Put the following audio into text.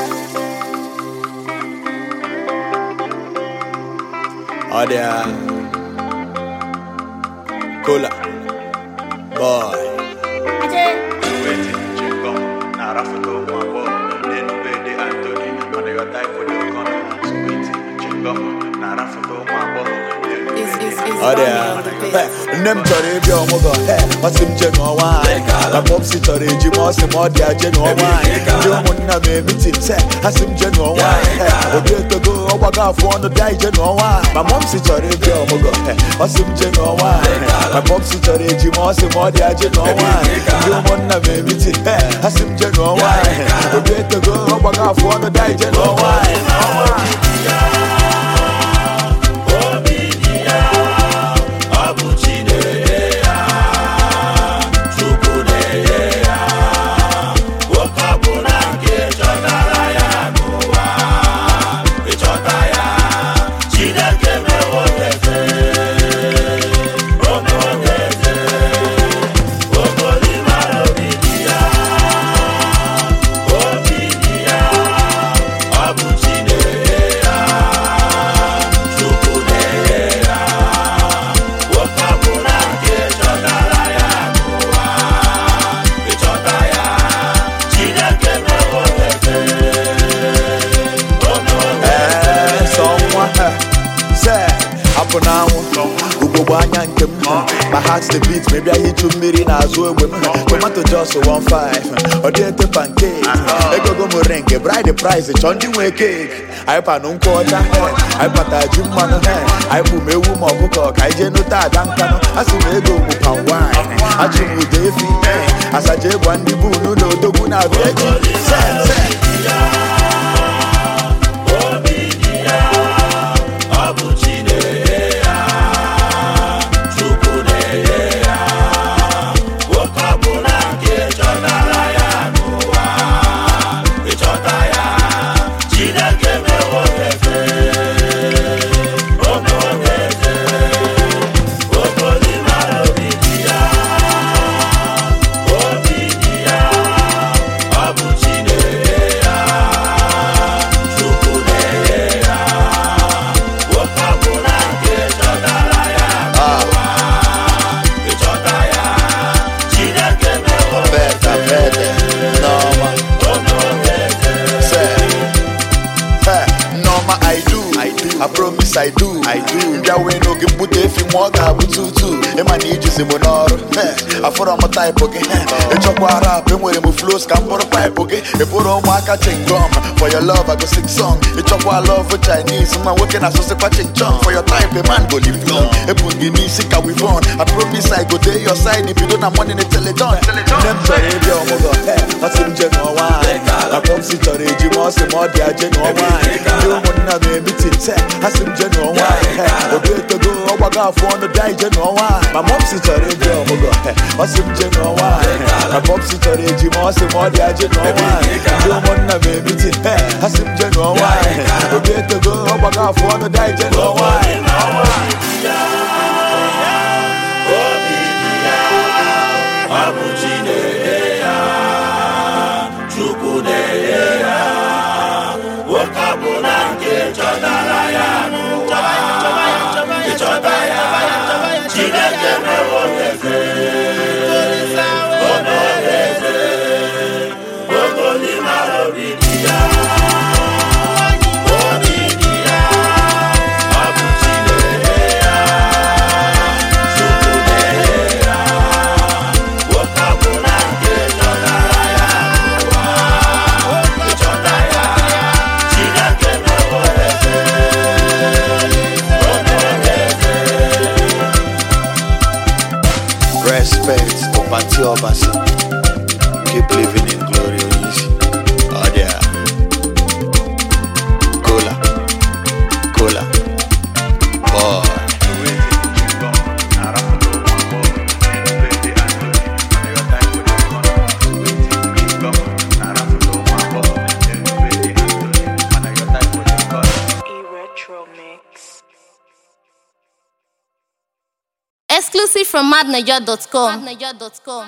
Ọ dị a Cola Boy Ọ dị a nne m chọrọ ịbịa ọmụgwọ ọ sị m je ṅụọ nwaanyị na popsi chọrọ eji m ọ sị m ọ dị aje ṅụọ nwaanyị ndị ụmụnna m emitin se ha sị m je ṅụọ nwaanyị obi etogo ọgbago afọ ọnụ bịa ije ṅụọ nwaanyị ma momsi chọrọ ịbịa ọmụgwọ ọ sị m je ṅụọ nwaanyị na popsi chọrọ eji m ọ sị m ọ dị aje ṅụọ nwaanyị ndị ụmụnna m emitin ha sị m je ṅụọ nwaanyị obi etogo ọgbago afọ ọnụ bịa ije ṅụọ nwaanyị Ee, sọ nwa ha, se apụ n'anwụ ugogbe anya nke m ma heart the beat ma bịa hichu mmiri n'azụ egbe m tomato jos 15 ọ dị ete pancake egogo m ring bride price chọọ ndị nwe cake anyị panụ nkwụ ọcha anyị pata ji mmanụ anyị bụ m ewu ma ọkụkọ ka anyị jee nụta ada nkanụ a sị m ego bụ pan wine achụ m ụda efi asaja ịgwa ndị bunu na odogwu na-abịa echi se se Beta, beta, Norma. Say, hey, Norma, I do, I do, I promise I do, I do. Mbịa wee n'oge mbute efi ma ọ ga-abụ tutu ịma na ijizi m n'ọrụ Hey, afọrọ m taịpụ gị hey, ịchọkwa rap enwere m flows ka m bụrụ paịpụ gị ị bụrụ ụmụaka chingom for your love I go sing song ịchọkwa love Chinese nwa nwoke na-asụsịkwa chingchong for your type a man go live long ebu gị n'isi ka wivon I promise I go dey your side bido na money na teledon nne m chọrọ ịbịa ọmụgwọ ọ sị m je ṅụọ nwaanyị na popsi chọrọ eji m ọ sị m ọ dị aje ṅụọ nwaanyị ndị ụmụnna m emitin se ha sị m je ṅụọ nwaanyị obi etogo ọgbago afọ ọnụ bịa ije ṅụọ nwaanyị ma momsi chọrọ ịbịa ọmụgwọ ọ sị m je ṅụọ nwaanyị na popsi chọrọ eji m ọ sị m ọ dị aje ṅụọ nwaanyị ndị ụmụnna m emitin ha sị m je ṅụọ nwaanyị obi etogo ọgbago afọ ọnụ bịa ije ṅụọ nwaanyị Respect to Pati Obasi. Keep living in glory, Onyeisi. Oh, yeah. Cola. Cola. Boy. E-Retro Mix. Exclusive from madniger.com.